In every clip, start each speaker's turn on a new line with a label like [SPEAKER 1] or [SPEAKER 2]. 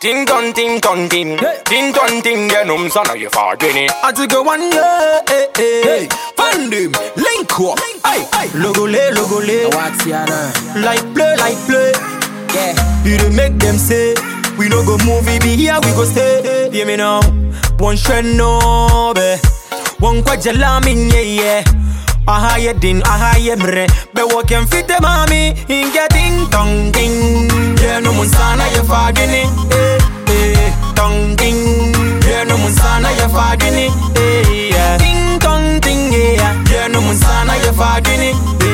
[SPEAKER 1] Ting ton ting ton ting Ting ton ting genom sana je fagini
[SPEAKER 2] I took a one year, hey, hey, hey. Find him, link up, hey, hey. Logo le, logo le.
[SPEAKER 3] What's your name?
[SPEAKER 2] Like play, like play.
[SPEAKER 3] Yeah.
[SPEAKER 2] You dey make them say we no go move, we be here, we go stay. Hear me now, one trend no be, one kwajala min yeah yeah. Aha ye din, aha ye mre Be walking fit the mami In getting tongue ding Yeah no mun sana ye fagini Eh eh Tongue ding Yeah no mun sana ye fagini Eh yeah Ding tong ding yeah Yeah no mun sana ye fagini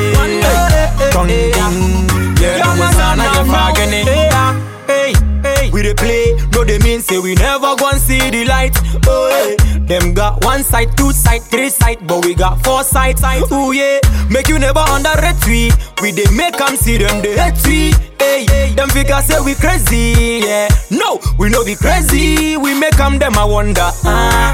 [SPEAKER 2] Eh Tongue ding Yeah no mun sana ye fagini Hey hey We dey play No they mean say we never gon' see the light Oh yeah Them got one side, two side, three side, but we got four sides. Ooh yeah, make you never underrate we. We dey make them see them they hate we. Hey, them figures say we crazy. Yeah, no, we no be crazy. We make them them I wonder. Ah,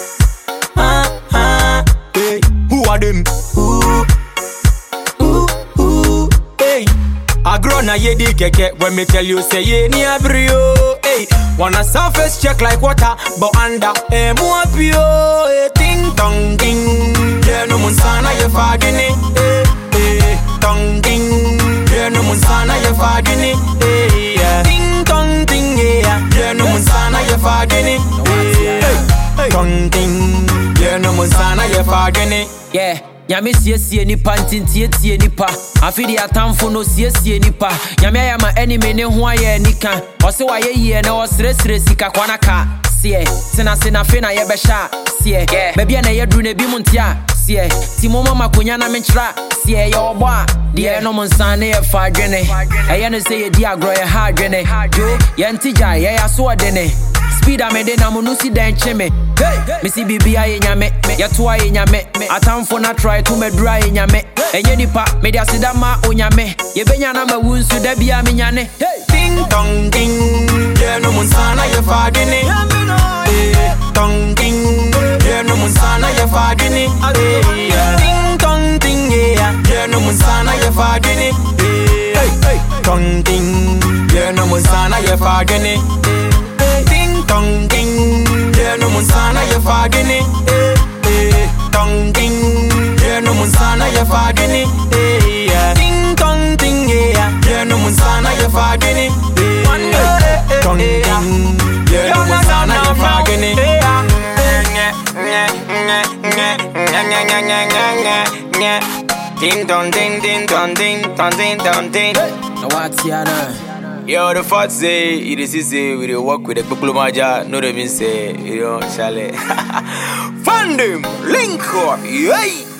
[SPEAKER 2] ah, ah. Hey, who are them? Ooh, ooh, ooh. Hey. I grow na ye di keke when me tell you say ye ni abrio. Hey, wanna surface check like water, but under eh mo apio. Hey, ting tong ding, yeah no mun sana ye fagini. Hey, hey, tong ding, yeah no mun sana ye fagini. Hey, yeah, ting tong ding, yeah, yeah no mun sana ye fagini. Hey, hey, tong ding, yeah no mun sana ye fagini.
[SPEAKER 3] Yeah. nyame siesie nipa ntintietie nipa afe de atamfo no siesie nipa nyame ayɛ ma anime ne ho ayɛ anika ɔse wayɛ yie na ɔserɛserɛ sika kwana ka seɛ tenase na afei na yɛbɛhyɛ a seɛ baabi a na yɛduru na ebi mu nte a seɛ ti mo mama konya na menkyerɛ a seɛ yɛ ɔbɔ a deɛ ɛnom nsa ne yɛfa adwene ɛyɛ no sɛ yɛdi agorɔ yɛha adwene jo yɛnte gya yɛyɛ aso ɔdene speed a mede na mo no si dɛn kye me mesi biribia yɛ nyame yɛtoa yɛ nyame atamfo no atrae to madura yɛ nyame ɛnyɛ nipa mede aseda ma onyame yɛbɛnya na mawu nso da bia menyane
[SPEAKER 2] Ding dong ding, yeah no mun sana ye fagini. Eh, Dong ding, yeah no mun sana ye fagini. Eh, yeah. Ding dong ding, yeah, yeah no mun sana ye fagini. Eh, Dong ding, yeah no mun sana ye fagini. Eh, Ding dong ding, yeah no mun sana ye fagini. Eh, eh, Dong ding, yeah no mun sana ye fagini. Eh, yeah. Ding dong ding, yeah, yeah no mun sana ye fagini. Eh, Dong ding, yeah no mun sana ye fagini.
[SPEAKER 1] Ding dong ding ding dong ding dong ding dong ding
[SPEAKER 3] na wate ana
[SPEAKER 1] Yo, the fact say, it is easy, we dey work with the people maja, no they mean say, you know, Charlie. Fund them, link up, yay!